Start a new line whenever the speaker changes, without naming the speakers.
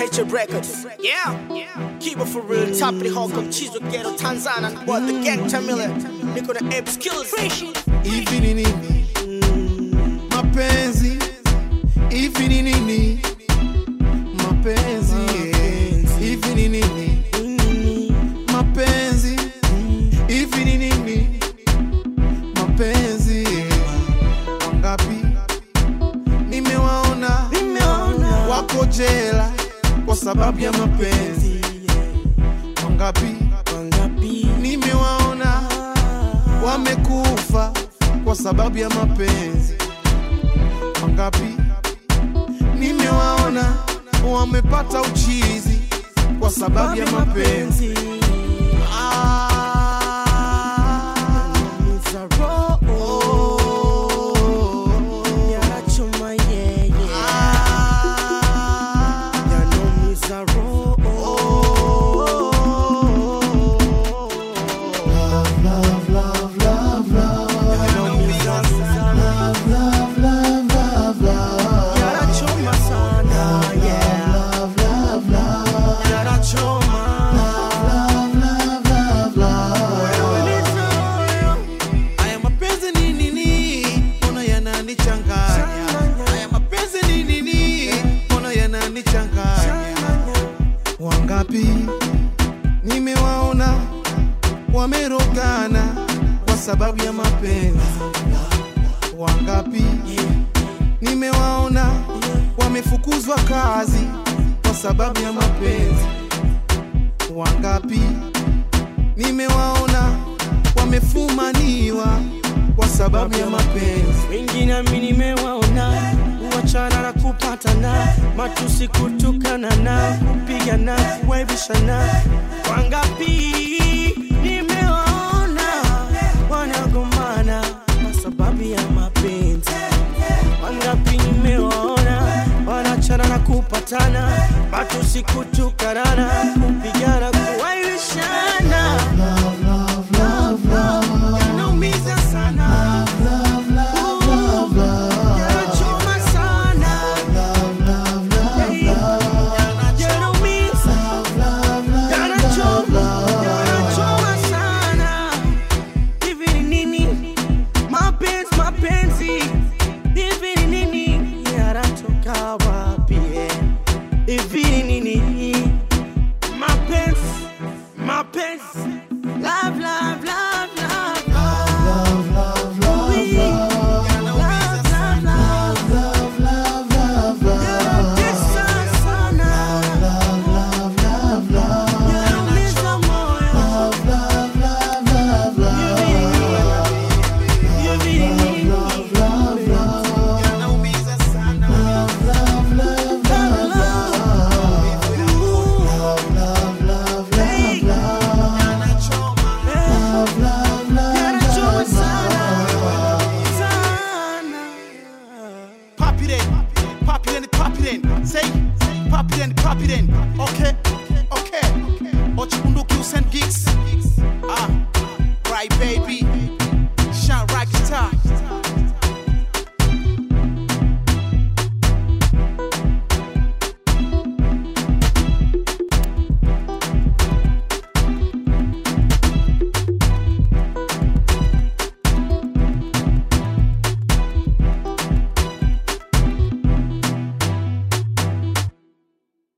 Nature Records. Yeah. Keep it for real. Top of the Hawk of Chizo Ghetto, Tanzania. But the gang Tamile. Niko na Ape Skills.
hivi ni nini mapenzi hivi ni nini mapenzi yeah. hivi ni nini mapenzi hivi ni nini mapenzi yeah. wangapi nimewaona wako jela kwa sababu ya mapenzi wangapi nimewaona wamekufa kwa sababu ya mapenzi wangapi nimewaona wamepata uchizi kwa sababu ya mapenzi Ah. Oh. Ah. Haya mapenzi ni nini? Mbona yananichanganya? Haya mapenzi ni nini? Mbona yananichanganya? Wangapi nimewaona wamerogana kwa sababu ya mapenzi? Wangapi nimewaona wamefukuzwa kazi kwa sababu ya mapenzi? Wangapi nimewaona wamefumaniwa kwa sababu ya mapenzi?
wengine mi nimewaona kuachana na kupatana matusi kutukana na kupigana kuwaibishana wangapi nimewaona wanagombana kwa sababu ya mapenzi wangapi nimewaona wanachana na kupatana matusi kutukanana kupigana kuwaibishana yanaumiza sana yanachoma sana yanaumiza yanachoma yanachoma sana hivi ni nini mapenzi mapenzi hivi ni nini yanatoka wapi eh? hivi ni nini mapenzi mapenzi love love love love love Oui. Love, love, love. Yanatesa sana. Yanaumiza moyo. Hivi ni nini?
Yanaumiza sana.
Yanachoma sana. Sana.
Pop it in, pop it in, pop it in. Say, pop it in, pop it in. Okay, okay. Ochikunduki Usain Geeks. Ah, right baby.